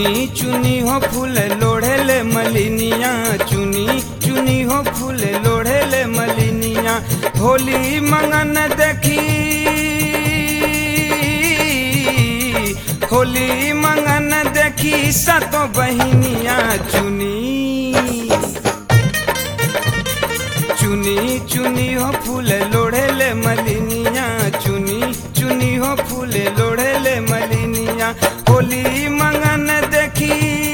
चुनी चुनी हो फूल लोढ़ेले मलिनिया चुनी चुनी हो फूल लोढ़ेले मलिनिया होली मंगन देखी होली मंगन देखी सतो बहिनिया चुनी चुनी चुनी हो फूल लोढ़ेले मलिनिया चुनी चुनी हो फूल लोढ़ेले मलिनिया होली मंगन देखी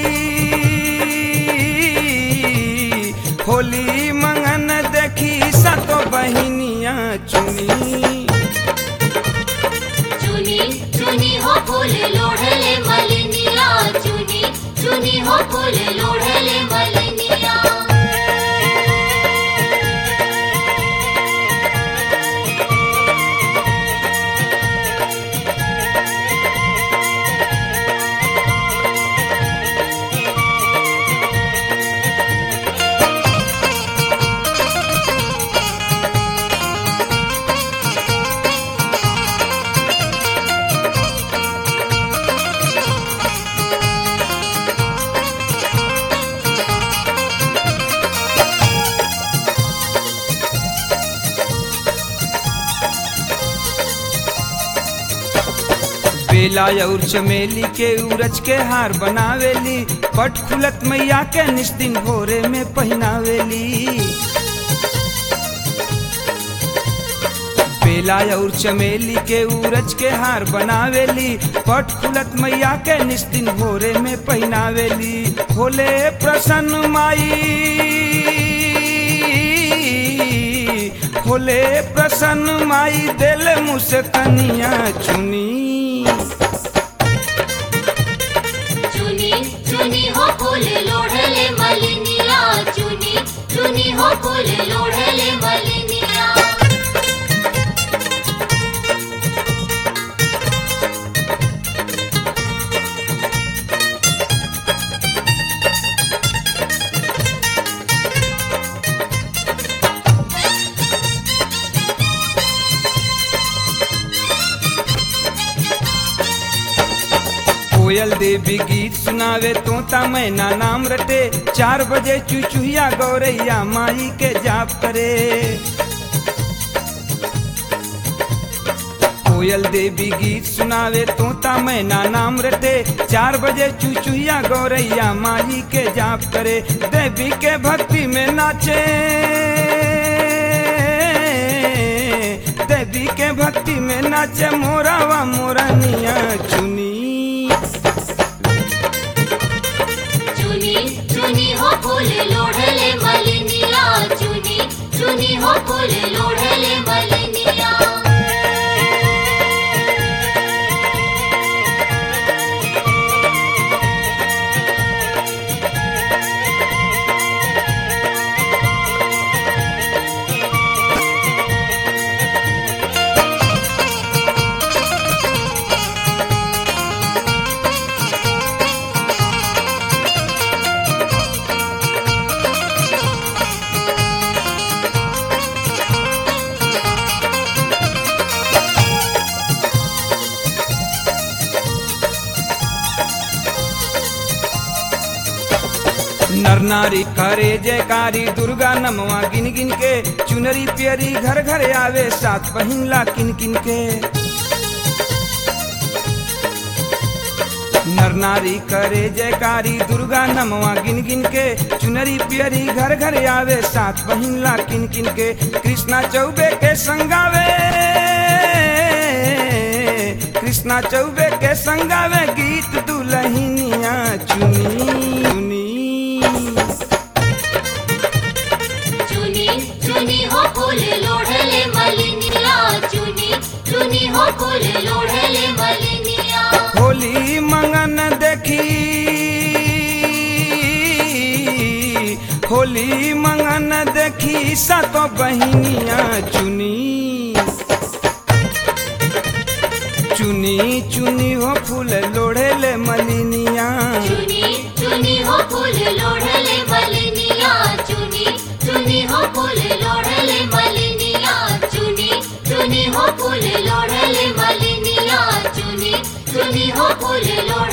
होली मंगन देखी सतो बहिनिया चुनी चुनी चुनी हो फूल लोढ़ले मलिनिया चुनी चुनी हो फूल लोढ़ले मलिनिया बेला और चमेली के उरज के हार बनावेली पट खुलत मैया के निस्दिन भोरे में पहनावेली बेला और चमेली के उरज के हार बनावेली पट खुलत मैया के निस्दिन भोरे में पहनावेली होले प्रसन्न माई होले प्रसन्न माई दिल मुझसे कनिया चुनी चुनी चुनी हो फूल लोढ़ले मलिनिया चुनी चुनी हो फूल लोढ़ले मलिनिया कोयल देवी गीत सुनावे तोता मैना नाम रटे चार बजे चुचुहिया गौरैया माई के जाप करे कोयल देवी गीत सुनावे तोता मैना नाम रटे चार बजे चुचुहिया गौरैया माई के जाप करे देवी के भक्ति में नाचे देवी के भक्ति में नाचे मोरावा मोरनिया चुनी चुनी चुनी हो फूल लोढ़ले मलिनिया चुनी चुनी हो फूल लोढ़ले मलिनिया नर नारी करे जयकारी दुर्गा नमवा गिन गिन के चुनरी पियरी घर घर आवे सात पहिनला किन किन के नर नारी करे जयकारी दुर्गा नमवा गिन गिन के चुनरी पियरी घर घर आवे सात पहिनला किन किन के कृष्णा चौबे के संगावे कृष्णा चौबे के संगावे गीत दुलहिनिया चुनी चुनी चुनी चुनी हो फूल लोढ़ले मलिनिया चुनी चुनी हो फूल लोढ़ले मलिनिया होली मंगन देखी होली मंगन देखी सातो बहिनिया चुनी चुनी चुनी हो फूल लोढ़ेले मलिनिया चुनी चुनी हो फूल लोढ़ले मलिनिया चुनी चुनी हो फूल लोढ़ले मलिनिया चुनी चुनी हो फूल लोढ़ले मलिनिया चुनी चुनी हो फूल लोढ़